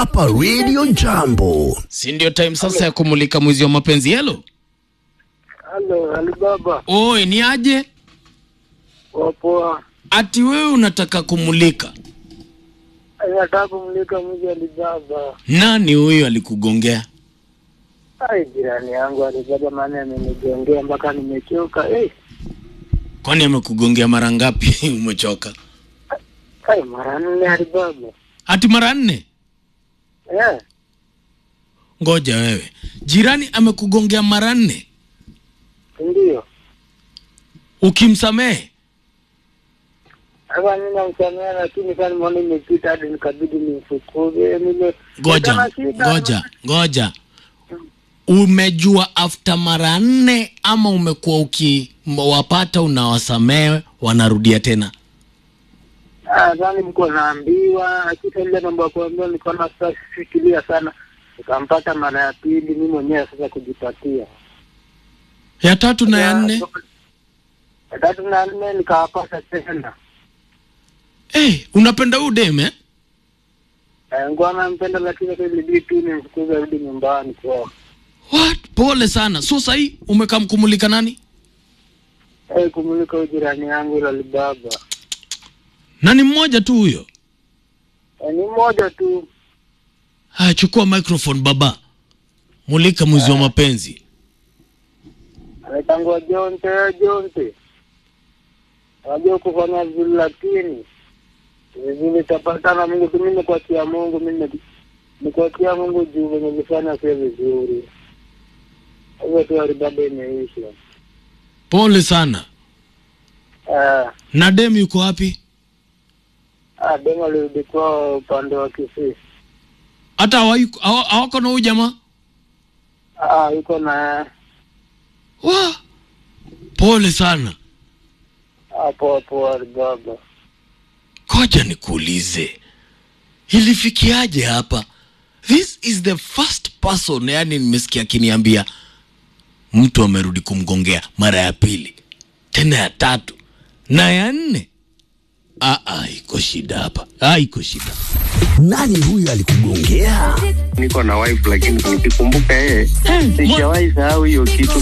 hapa Radio Jambo. si ndio time sasa ya kumulika mwizi wa mapenzi helo Halo, Alibaba, oi ni aje wapoa. ati wewe unataka kumulika Nataka kumlika mji Alibaba. nani huyo alikugongea Ai, jirani yangu Alibaba, maana amenigongea mpaka nimechoka. Eh, kwani amekugongea mara ngapi umechoka ai, mara nne Alibaba. ati mara nne Eh, ngoja wewe jirani amekugongea mara nne ndio. ukimsamehe Sasa mimi namsamea, lakini sasa nimeona imepita hadi nikabidi nimfukuze. Nile ngoja Niko na shida. ngoja ngoja umejua after mara nne ama umekuwa ukiwapata unawasamehe wanarudia tena Ah, sasa nilikuwa naambiwa, lakini ile mambo ya kuambiwa nilikuwa na sasa fikiria sana. Nikampata mara ya pili mimi mwenyewe sasa kujipatia. ya tatu na ya nne Ya tatu na nne nikawapata tena. hey, unapenda huyu deme eh? Eh, Ngoa nampenda lakini sasa ilibidi tu nimfukuze rudi nyumbani kwao. What? pole sana so sahii umekamkumulika nani Eh, kumulika huyu jirani yangu ila Alibaba. na ni mmoja tu huyo Eh, ni mmoja tu. haya chukua microphone baba mulika mwizi wa mapenzi Anaitangwa Jonte, eh, Jonte. Unajua kufanya vizuri lakini vizuri tapatana Mungu tu mimi kuachia Mungu mimi ni kuachia Mungu juu venye vifanya sio vizuri. Hivyo tu Alibaba imeisha. pole sana Eh, na dem yuko wapi ah, demo alirudi kwao upande wa Kisii. hata hawayuko- hawa- hawako na huyu jamaa Ah, yuko na wa pole sana hapo hapo Alibaba. koja nikuulize ilifikiaje hapa this is the first person yani nimesikia akiniambia mtu amerudi kumgongea mara ya pili tena ya tatu na ya nne Ah, ah, iko shida hapa ah, iko shida Nani huyu alikugongea? niko na wife lakini nikikumbuka yeye mwa- sijawahi sahau hiyo kitu